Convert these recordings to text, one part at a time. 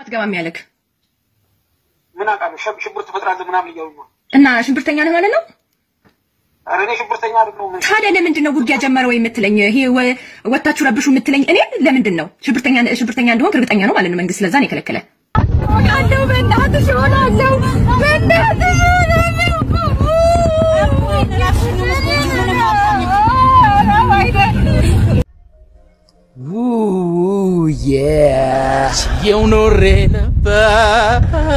አትገባም ያለክ ምን አውቃለሁ? ሸብ- ሽብር ትፈጥራለህ ምናምን እያሉ ነው። እና ሽብርተኛ ነህ ማለት ነው። ኧረ እኔ ሽብርተኛ አይደለሁም። ታዲያ ለምንድን ነው ውጊያ ጀመረ ወይ የምትለኝ? ይሄ ወ- ወታችሁ ረብሹ የምትለኝ እኔ ለምንድን ነው? ሽብርተኛ ሽብርተኛ እንደሆንክ እርግጠኛ ነው ማለት ነው መንግስት። ስለዛ ነው የከለከለ። እሆናለሁ በእናትሽ እሆናለሁ በእናትሽ የው ኖሬ ነበር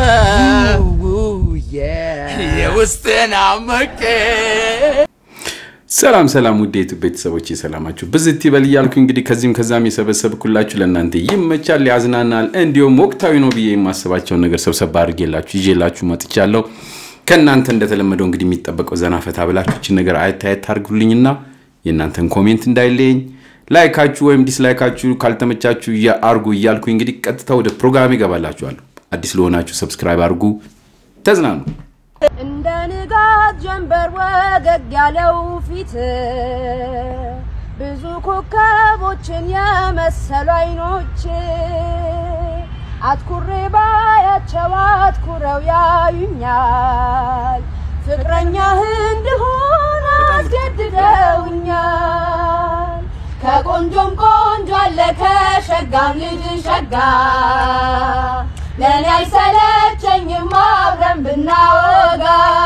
የውስጤን አመቄ ሰላም ሰላም ውድ የዩቱብ ቤተሰቦች ሰላማችሁ ብዝት ይበል እያልኩ እንግዲህ ከዚህም ከዛም የሰበሰብኩላችሁ ለእናንተ ይመቻል፣ ያዝናናል፣ እንዲሁም ወቅታዊ ነው ብዬ የማስባቸውን ነገር ሰብሰብ አድርጌላችሁ ይዤላችሁ መጥቻለሁ። ከእናንተ እንደተለመደው እንግዲህ የሚጠበቀው ዘና ፈታ ብላችሁ ይችን ነገር አየት አየት አድርጉልኝና የእናንተን ኮሜንት እንዳይለየኝ ላይካችሁ ወይም ዲስላይካችሁ ካልተመቻችሁ አርጉ እያልኩ እንግዲህ ቀጥታ ወደ ፕሮግራም ይገባላችኋለሁ። አዲስ ለሆናችሁ ሰብስክራይብ አድርጉ፣ ተዝናኑ። እንደ ንጋት ጀንበር ወገግ ያለው ፊት ብዙ ኮከቦችን የመሰሉ አይኖች አትኩሬ ባያቸው አትኩረው ያዩኛል ፍቅረኛህ እንድሆን አስገድደውኛል ከቆንጆም ቆንጆ አለ ከሸጋም ልጅ ሸጋ ለእኔ አይሰለቸኝም አብረን ብናወጋ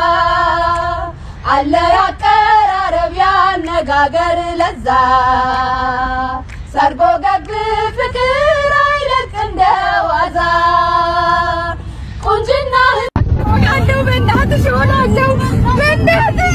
አለ ያቀራረብ ያነጋገር ለዛ ሰርጎ ገብ ፍቅር አይለቅ እንደ ዋዛ ቁንጅና ሆናለሁ በእናትሽ ሆናለሁ በእናትሽ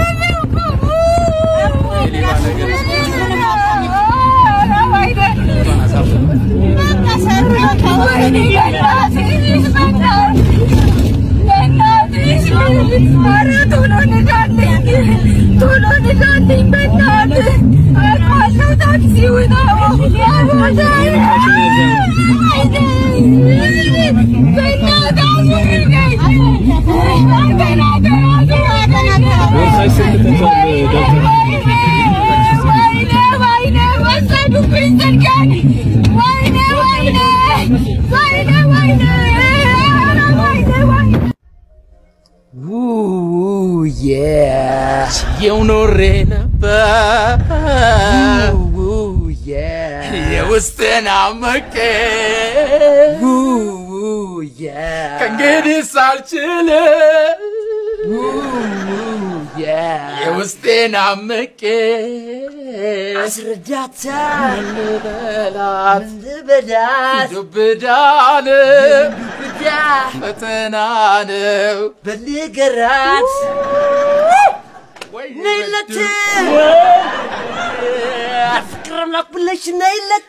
የው ኖሬ ነበር የውስጤን አመቄ ከእንግዲህ ሳልችል የውስጤን አመቄ አስረዳታ ልበላት ልበዳት ዱብዳን ብዳ ፈተና ነው በልገራት ነይለት ፍቅር አምላክ ብለሽ ነይለት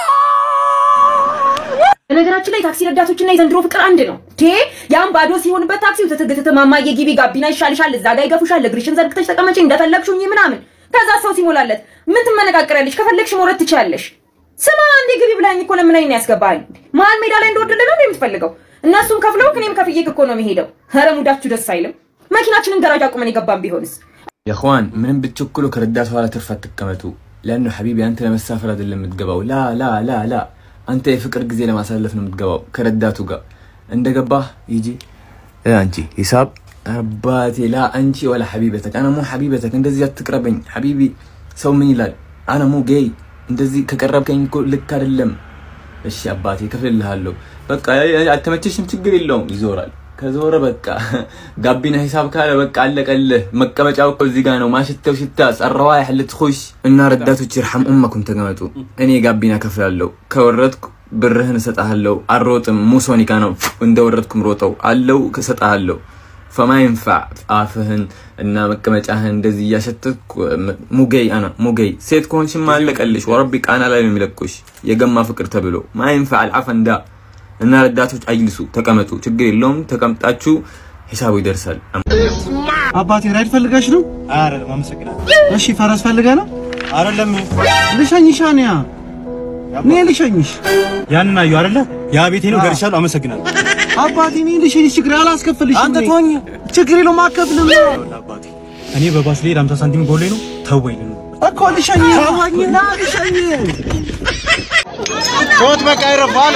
በነገራችን ላይ ታክሲ ረዳቶችና የዘንድሮ ፍቅር አንድ ነው። ቴ ያም ባዶ ሲሆንበት ታክሲው ትትግትት ማማዬ ግቢ ጋቢና ይሻልሻል፣ እዛ ጋ ይገፉሻል፣ እግርሽን ዘርግተሽ ተቀመጪ እንደፈለግሽኝ ምናምን። ከዛ ሰው ሲሞላለት ምን ትመነቃቀሪያለሽ? ከፈለግሽ መውረድ ትችያለሽ። ስማ አንዴ ግቢ ብላኝ እኮ ለምን አይን ያስገባል? መሀል ሜዳ ላይ እንደወደደ ነው የምትፈልገው? እነሱም ከፍለው እኔም ከፍዬ እኮ ነው የሚሄደው። ኧረ ሙዳችሁ ደስ አይልም። መኪናችንን ገራጅ አቁመን የገባን ቢሆንስ? የእኽዋን ምንም ብትቸኩሉ ከረዳት ኋላ ትርፍ አትቀመጡ። ለአኑ ሐቢቢ አንተ ለመሳፈር አይደለም የምትገባው። ላ ላ ላ ላ አንተ የፍቅር ጊዜ ለማሳለፍ ነው የምትገባው ከረዳቱ ጋር እንደገባህ ይጂ እ አንቺ ሂሳብ አባቴ ላ አንቺ ወላ ሐቢበተክ አነ ሙ ሐቢበተክ እንደዚህ አትቅረበኝ ሐቢቢ ሰው ምን ይላል አነ ሙ ጌይ እንደዚህ ከቀረብከኝ እኮ ልክ አይደለም እሺ አባቴ ከፍልልሃለሁ በቃ አልተመቸሽም ችግር የለውም ይዞራል ከዞረ በቃ ጋቢና ሂሳብ ካለ በቃ አለቀልህ መቀመጫው እኮ እዚህ ጋር ነው ማሽተው ሽታ ጸረዋ ያህል ትኹሽ እና ረዳቶች ይርሐም ኡመኩም ተቀመጡ እኔ ጋቢና ከፍላለሁ ከወረድኩ ብርህን እሰጥሃለሁ አልሮጥም ሙሶኒካ ነው እንደወረድኩም ሮጠው አለው እሰጥሃለሁ ፈማ ይንፋዕ አፍህን እና መቀመጫህን እንደዚህ እያሸተትኩ ሙገይ አና ሙገይ ሴት ከሆንሽማ አለቀልሽ ወረቢ ቃና ላይ ነው የሚለቁሽ የገማ ፍቅር ተብሎ ማ ይንፋዕ አልዓፈንዳ እና ረዳቶች አይልሱ ተቀመጡ ችግር የለውም ተቀምጣችሁ ሂሳቡ ይደርሳል አባቴ ራይድ ፈልጋሽ ነው? አይደለም፣ አመሰግናለሁ። እሺ ፈረስ ፈልገህ ነው? አይደለም። ልሸኝሽ አንያ እኔ ልሸኝሽ። ያንን አየሁ አይደለ? ያ ቤቴ ነው፣ ደርሻለሁ። አመሰግናለሁ። አባቴ እኔ ልሸኝሽ፣ ችግር አላስከፍልሽም። አንተ ተወኝ፣ ችግር የለውም አከፍልም። አባቴ እኔ በባስ ልሄድ 50 ሳንቲም ጎሌ ነው። ተወኝ እኮ ልሸኝ፣ ተወኝ፣ ና ልሸኝ ሾት በቃ ይረባል።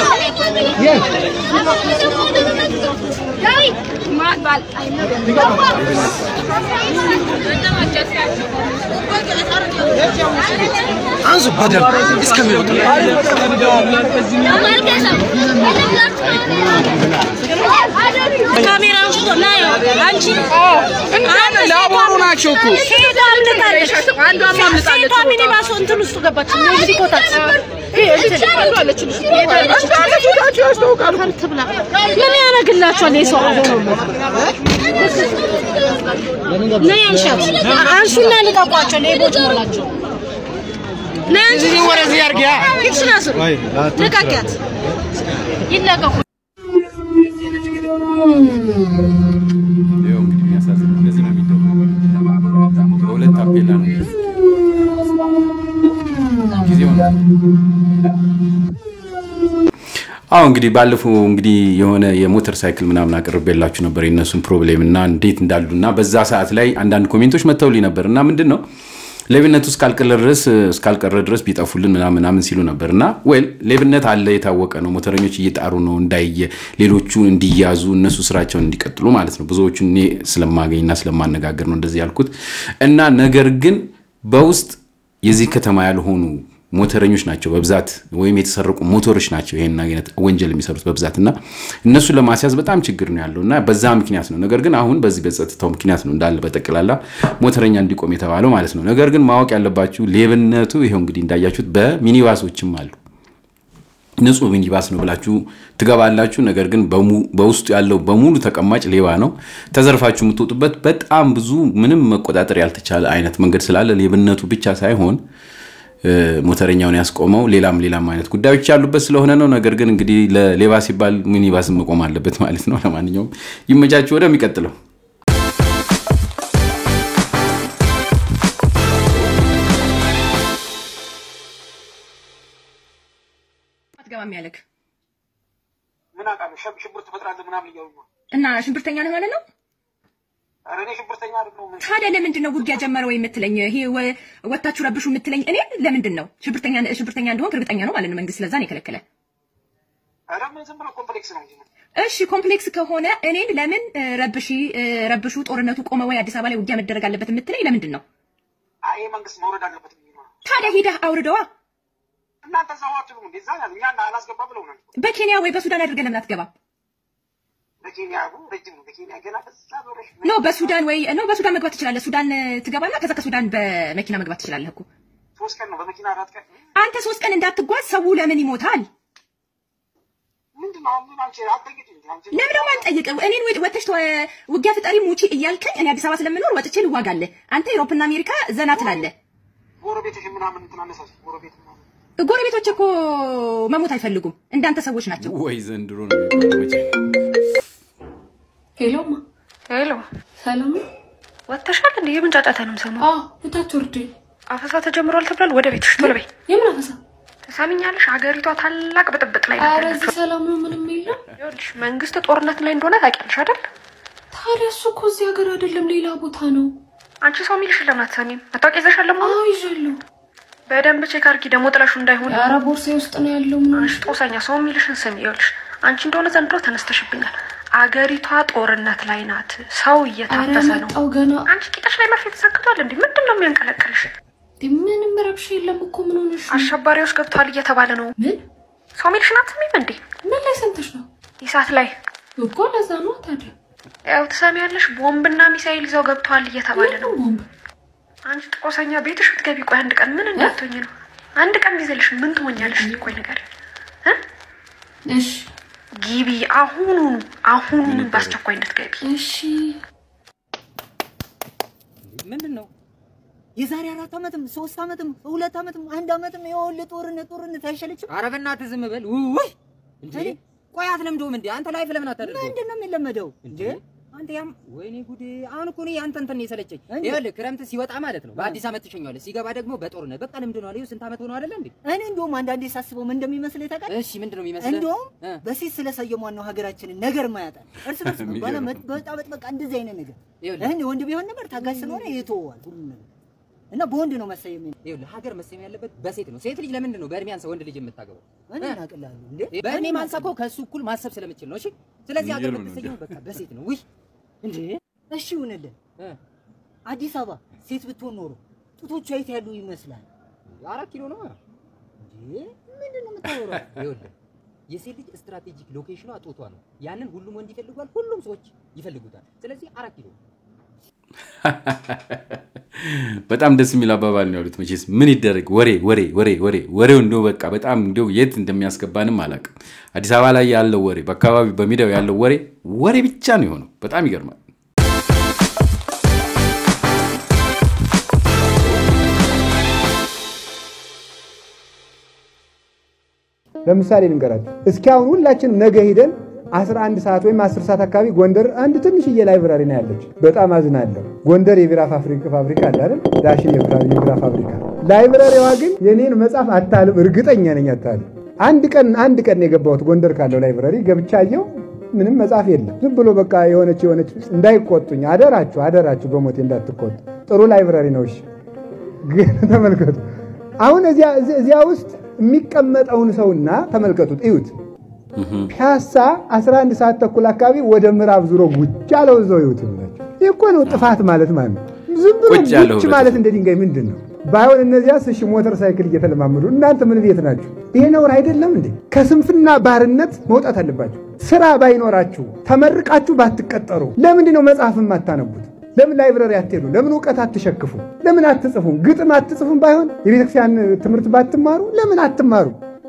አንሱ በደንብ እስከሚወጡ ካሜራ አንስቶ ናየው አንቺ እንዳለ ላቦሩ ናቸው እኮ ሄዳ አምልጣለች። አንዷም አምልጣለች። ሴቷ ሚኒባስ እንትን ውስጥ ገባች። እዚህ ቦታ ምን ያደርግላችኋል? የሰው ነይ አንሻት፣ አንሱና ልቀቋቸው። ሌቦች ሞላቸው። ነይ አንሺ፣ ወደዚህ አድርጊያ። ፊትሽን አስሩ፣ ልቀቂያት፣ ይለቀቁ። ይኸው እንግዲህ የሚያሳዝነው እንደዚህ ነው የሚደረገው። በሁለት ታፔላ ነው ጊዜው ነው። አዎ እንግዲህ ባለፈው እንግዲህ የሆነ የሞተር ሳይክል ምናምን አቅርቤላችሁ ነበር የእነሱን ፕሮብሌም እና እንዴት እንዳሉ እና በዛ ሰዓት ላይ አንዳንድ ኮሜንቶች መጥተውልኝ ነበር እና ምንድን ነው ሌብነቱ እስካልቀረ ድረስ እስካልቀረ ድረስ ቢጠፉልን ምናምን ምናምን ሲሉ ነበር እና ወይል ሌብነት አለ የታወቀ ነው። ሞተረኞች እየጣሩ ነው እንዳየ ሌሎቹ እንዲያዙ እነሱ ስራቸውን እንዲቀጥሉ ማለት ነው። ብዙዎቹን እኔ ስለማገኝና ስለማነጋገር ነው እንደዚህ ያልኩት እና ነገር ግን በውስጥ የዚህ ከተማ ያልሆኑ ሞተረኞች ናቸው በብዛት ወይም የተሰረቁ ሞተሮች ናቸው ይሄን አይነት ወንጀል የሚሰሩት በብዛት እና እነሱን ለማስያዝ በጣም ችግር ነው ያለው እና በዛ ምክንያት ነው። ነገር ግን አሁን በዚህ በጸጥታው ምክንያት ነው እንዳለ በጠቅላላ ሞተረኛ እንዲቆም የተባለው ማለት ነው። ነገር ግን ማወቅ ያለባችሁ ሌብነቱ ይኸው እንግዲህ እንዳያችሁት በሚኒባሶችም አሉ። ንጹህ ሚኒባስ ነው ብላችሁ ትገባላችሁ። ነገር ግን በሙ- በውስጡ ያለው በሙሉ ተቀማጭ ሌባ ነው። ተዘርፋችሁ የምትወጡበት በጣም ብዙ ምንም መቆጣጠር ያልተቻለ አይነት መንገድ ስላለ ሌብነቱ ብቻ ሳይሆን እ፣ ሞተረኛውን ያስቆመው ሌላም ሌላም አይነት ጉዳዮች ያሉበት ስለሆነ ነው። ነገር ግን እንግዲህ ለሌባ ሲባል ሚኒባስን መቆም አለበት ማለት ነው። ለማንኛውም ይመቻችሁ። ወደሚቀጥለው አትገባም ያለክ ምን አውቃለሁ? ሸብ- ሽብር ትፈጥራለህ ምናምን እያሉኝ ነው። እና ሽብርተኛ ነህ ማለት ነው። ኧረ እኔ ሽብርተኛ አይደለሁም። ታዲያ ለምንድን ነው ውጊያ ጀመረ ወይ የምትለኝ? ይሄ ወ- ወታችሁ ረብሹ የምትለኝ እኔ ለምንድን ነው? ሽብርተኛ ሽብርተኛ እንደሆንክ እርግጠኛ ነው ማለት ነው መንግስት። ስለዛ ነው የከለከለ። ኧረ ምን ዝም ብሎ ኮምፕሌክስ ነው እንጂ እሺ ኮምፕሌክስ ከሆነ እኔን ለምን እ፣ ረብሺ እ፣ ረብሹ ጦርነቱ ቆመ ወይ አዲስ አበባ ላይ ውጊያ መደረግ አለበት የምትለኝ ለምንድን ነው? አይ ይሄ መንግስት መውረድ አለበት ብዬ ነው። ታዲያ ሄደህ አውርደዋ። እናንተ እዛው አትሉም እንዴ? እዛ ያሉ እኛ አላስገባ ብለውናል። በኬንያ ወይ በሱዳን አድርገህ ለምን አትገባም? በኬንያ አቡ ረጅም ነው። በኬንያ ገና በዛ በረሽ ኖ በሱዳን ወይ ኖ በሱዳን መግባት ትችላለህ። ሱዳን እ፣ ትገባና ከዛ ከሱዳን በመኪና መግባት ትችላለህ እኮ። ሶስት ቀን ነው በመኪና አራት ቀን አንተ ሶስት ቀን እንዳትጓዝ ሰው ለምን ይሞታል? ምንድን ነው አሁን ምን አንቺ አትጠይቂኝ እንዴ? አንቺ ለምን ነው የማልጠይቅህ? እኔን ወይ- ወጥተሽ ተወ- ውጊያ ፍጠሪ ሙቺ እያልከኝ እኔ አዲስ አበባ ስለምኖር ወጥቼ ልዋጋለህ። አንተ ኤሮፕና አሜሪካ ዘና ትላለህ። ጎረቤትሽ ምናምን እንትን አነሳሽ ጎረቤት ምናምን ጎረቤቶች እኮ መሞት አይፈልጉም፣ እንዳንተ ሰዎች ናቸው። ወይ ዘንድሮ ነው የሚባለው መቼ ሄሎማ ሄሎ፣ ሰላም ነው? ወጥተሻል እንዴ? የምን ጫጫታ ነው የምሰማው? አዎ እታች ወርዴ አፈሳ ተጀምሯል ተብሏል። ወደ ቤትሽ ቶሎ በይ። የምን አፈሳ? ትሰሚኛለሽ? ሀገሪቷ ታላቅ ብጥብጥ ላይ ኧረ ናት። እዚህ ሰላም ነው፣ ምንም የለም። ይኸውልሽ መንግስት ጦርነት ላይ እንደሆነ ታውቂያለሽ አይደል? ታዲያ እሱ እኮ እዚህ ሀገር አይደለም ሌላ ቦታ ነው። አንቺ ሰው የሚልሽን ለምን አትሰሚም? መታወቂያ ይዘሻል ለመሆኑ? አዎ ይዣለሁ። በደንብ ቼክ አድርጊ፣ ደግሞ ጥለሹ እንዳይሆን። ኧረ ቦርሳዬ ውስጥ ነው ያለው። ምን አንቺ ጦሰኛ፣ ሰው የሚልሽን ስሚ። ይኸውልሽ አንቺ እንደሆነ ዘንድሮ ተነስተሽብኛል። አገሪቷ ጦርነት ላይ ናት። ሰው ኧረ እየታፈሰ ነው። መጣው ገና። አንቺ ቂጠሽ ላይ መርፌ ተሰክቷል እንዴ? ምንድን ነው የሚያንቀለቅልሽ? ምንም ረብሻ የለም እኮ ምን ሆነሽ ነው? አሸባሪዎች ገብተዋል እየተባለ ነው። ምን ሰው የሚልሽን አትሰሚም እንዴ? ምን ላይ ሰምተሽ ነው? ኢሳት ላይ እኮ ለዛ ነው ታዲያ። ያው ትሰሚያለሽ፣ ቦምብና ሚሳይል ይዘው ገብተዋል እየተባለ ነው። ቦምብ አንቺ ጦሰኛ ቤትሽ ብትገቢ ቆይ አንድ ቀን ምን እንዳትሆኝ ነው? አንድ ቀን ቢዘልሽ ምን ትሆኛለሽ? ቆይ ነገር እሺ ግቢ፣ አሁኑኑ አሁኑኑ በአስቸኳይ እንድትገቢ። እሺ ምንድን ነው የዛሬ አራት ዓመትም ሶስት ዓመትም ሁለት ዓመትም አንድ ዓመትም የወል ጦርነት ጦርነት አይሸለችም? ኧረ በእናትህ ዝም በል። ውይ እንዴ! ቆይ አትለምደውም እንዴ? አንተ ላይፍ ለምን አታደርገው? ምንድን ነው የሚለመደው እንዴ? አንተ ያም ወይኔ ጉዴ! አሁን እኮ እኔ ያንተ እንትን ነው የሰለቸኝ። ይኸውልህ ክረምት ሲወጣ ማለት ነው በአዲስ ዓመት ትሸኘዋለህ፣ ሲገባ ደግሞ በጦርነት በቃ ልምድ ነው አለ። ይኸው ስንት ዓመት ሆነው አይደለ እንዴ? እኔ እንደውም አንዳንዴ ሳስበው ምን እንደሚመስል ታውቃለህ? እሺ ምንድን ነው የሚመስልህ? እንደውም እ። በሴት ስለሰየሟን ነው ሀገራችንን ነገር ማያጣል እርስ በርስ ባለመጥ በጣበጥ በቃ እንደዚህ አይነት ነገር ይኸውልህ እኔ ወንድ ቢሆን ነበር ታጋሽ ስለሆነ ይተወዋል ሁሉ ነገር እና በወንድ ነው መሰየም። ይኸውልህ ሀገር መሰየም ያለበት በሴት ነው። ሴት ልጅ ለምንድን ነው በእድሜ አንሳ ወንድ ልጅ የምታገባው? እኔ እናቅላለሁ እንዴ በእድሜ ማንሳ እኮ ከእሱ እኩል ማሰብ ስለምችል ነው። እሺ፣ ስለዚህ ሀገር የሚገርም ነው የምትሰየመው በቃ በሴት ነው። ውይ እንዴ እሺ ይሁንልን። አዲስ አበባ ሴት ብትሆን ኖሮ ጡቶቿ የት ያሉ ይመስላል? አራት ኪሎ ነው። እንዴ ምንድን ነው የምታወራው? ይኸውልህ የሴት ልጅ ስትራቴጂክ ሎኬሽኗ ጦቷ ነው። ያንን ሁሉም ወንድ ይፈልጓል፣ ሁሉም ሰዎች ይፈልጉታል። ስለዚህ አራት ኪሎ በጣም ደስ የሚል አባባል ነው ያሉት። መቼስ ምን ይደረግ ወሬ ወሬ ወሬ ወሬ ወሬው እንደው በቃ በጣም እንደው የት እንደሚያስገባንም አላውቅም። አዲስ አበባ ላይ ያለው ወሬ፣ በአካባቢ በሚዲያው ያለው ወሬ ወሬ ብቻ ነው የሆነው። በጣም ይገርማል። ለምሳሌ ልንገራችሁ። እስኪ አሁን ሁላችንም ነገ ሂደን 11 ሰዓት ወይም 10 ሰዓት አካባቢ ጎንደር አንድ ትንሽዬ ላይብራሪ ነው ያለች። በጣም አዝናለሁ። ጎንደር የቢራ ፋብሪካ ፋብሪካ አለ አይደል? ዳሽን የቢራ የቢራ ፋብሪካ። ላይብራሪዋ ግን የኔን መጽሐፍ አታልም፣ እርግጠኛ ነኝ አታልም። አንድ ቀን አንድ ቀን ነው የገባሁት ጎንደር ካለው ላይብራሪ ገብቻ አየሁ። ምንም መጽሐፍ የለም። ዝም ብሎ በቃ የሆነች የሆነች እንዳይቆጡኝ፣ አደራችሁ አደራችሁ፣ በሞቴ እንዳትቆጡ። ጥሩ ላይብራሪ ነው። እሺ፣ ግን ተመልከቱ አሁን እዚያ እዚያ ውስጥ የሚቀመጠውን ሰውና ተመልከቱት፣ እዩት። ፒያሳ 11 ሰዓት ተኩል አካባቢ ወደ ምዕራብ ዙሮ ጉጭ ያለው እዛው ይሁት ይላቸው። ይህ እኮ ነው ጥፋት ማለት ማለት ነው። ዝም ብሎ ቁጭ ያለው ጉጭ ማለት እንደ ድንጋይ ምንድን ነው? ባይሆን እነዚያስ እሺ ሞተር ሳይክል እየተለማመዱ እናንተ ምን ቤት ናችሁ? ይሄ ነውር አይደለም እንዴ? ከስንፍና ባርነት መውጣት አለባችሁ። ስራ ባይኖራችሁ ተመርቃችሁ ባትቀጠሩ ለምንድን ነው መጽሐፍ የማታነቡት? ለምን ላይብረሪ አትሄዱ? ለምን እውቀት አትሸክፉ? ለምን አትጽፉም? ግጥም አትጽፉም? ባይሆን የቤተክርስቲያን ትምህርት ባትማሩ ለምን አትማሩ?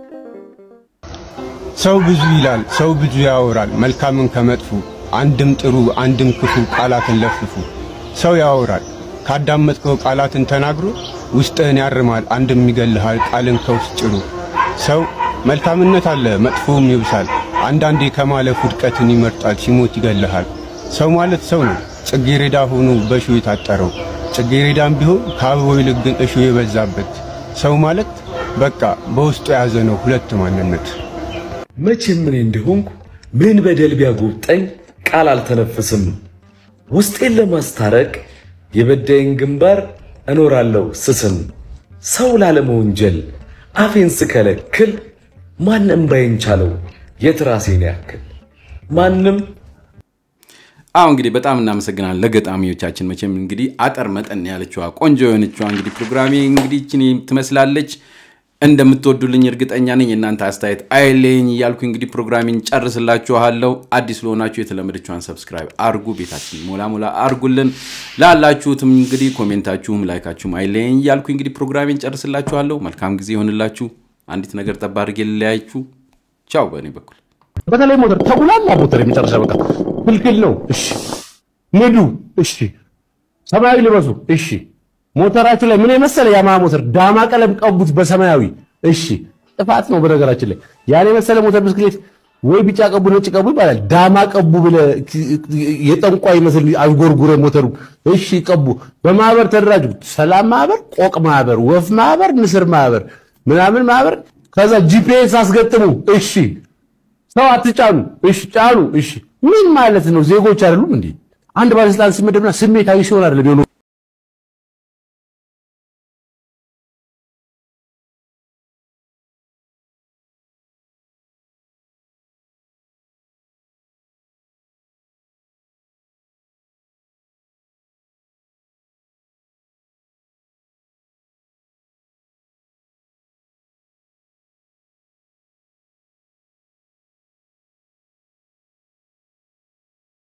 ሰው ብዙ ይላል፣ ሰው ብዙ ያወራል፣ መልካምን ከመጥፎ አንድም ጥሩ አንድም ክፉ ቃላትን ለፍፉ። ሰው ያወራል ካዳመጥከው ቃላትን ተናግሮ ውስጥህን ያርማል፣ አንድም ይገልሃል ቃልን ከውስጥ ጭሩ። ሰው መልካምነት አለ መጥፎም ይብሳል፣ አንዳንዴ ከማለፍ ውድቀትን ይመርጣል፣ ሲሞት ይገልሃል። ሰው ማለት ሰው ነው ጽጌሬዳ ሆኖ በእሾህ የታጠረው ጽጌሬዳም ቢሆን ከአበባው ይልቅ ግን እሾህ የበዛበት ሰው ማለት በቃ በውስጡ የያዘ ነው ሁለት ማንነት። መቼም እኔ እንደሆንኩ ምን በደል ቢያጎብጠኝ ቃል አልተነፍስም። ውስጤን ለማስታረቅ የበዳይን ግንባር እኖራለሁ ስስም። ሰው ላለመወንጀል አፌን ስከለክል ማንም ባይን ቻለው የትራሴን ያክል ማንም አሁ እንግዲህ በጣም እናመሰግናለን ለገጣሚዎቻችን። መቼም እንግዲህ አጠር መጠን ያለችዋ ቆንጆ የሆነችዋ እንግዲህ ፕሮግራሜ እንግዲህ ይህችን ትመስላለች። እንደምትወዱልኝ እርግጠኛ ነኝ። የእናንተ አስተያየት አይለኝ እያልኩ እንግዲህ ፕሮግራሜን ጨርስላችኋለሁ። አዲስ ለሆናችሁ የተለመደችዋን ሰብስክራይብ አርጉ፣ ቤታችን ሞላ ሞላ አርጉልን። ላላችሁትም እንግዲህ ኮሜንታችሁም ላይካችሁም አይለኝ እያልኩ እንግዲህ ፕሮግራሜን ጨርስላችኋለሁ። መልካም ጊዜ ይሆንላችሁ። አንዲት ነገር ጠባ አድርጌ ልለያችሁ። ቻው በእኔ በኩል በተለይ ሞተር ተጉላላ ሞተር የመጨረሻ በቃ ክልክል ነው። እሺ ንዱ። እሺ ሰማያዊ ልበሱ። እሺ ሞተራችሁ ላይ ምን የመሰለ ያማ ሞተር ዳማ ቀለም ቀቡት በሰማያዊ። እሺ ጥፋት ነው። በነገራችን ላይ ያን የመሰለ ሞተር ብስክሌት ወይ ቢጫ ቀቡ ነጭ ቀቡ ይባላል። ዳማ ቀቡ ብለ የጠንቋይ መስል አዥጎርጉረ ሞተሩ። እሺ ቀቡ። በማህበር ተደራጁ። ሰላም ማህበር፣ ቆቅ ማህበር፣ ወፍ ማህበር፣ ንስር ማህበር፣ ምናምን ማህበር። ከዛ ጂፒኤስ አስገጥሙ። እሺ ሰው አትጫኑ። እሺ ጫኑ። እሺ ምን ማለት ነው? ዜጎች አይደሉም እንዴ? አንድ ባለስልጣን ሲመደብና ስሜታዊ ሲሆን አይደለም የሆነው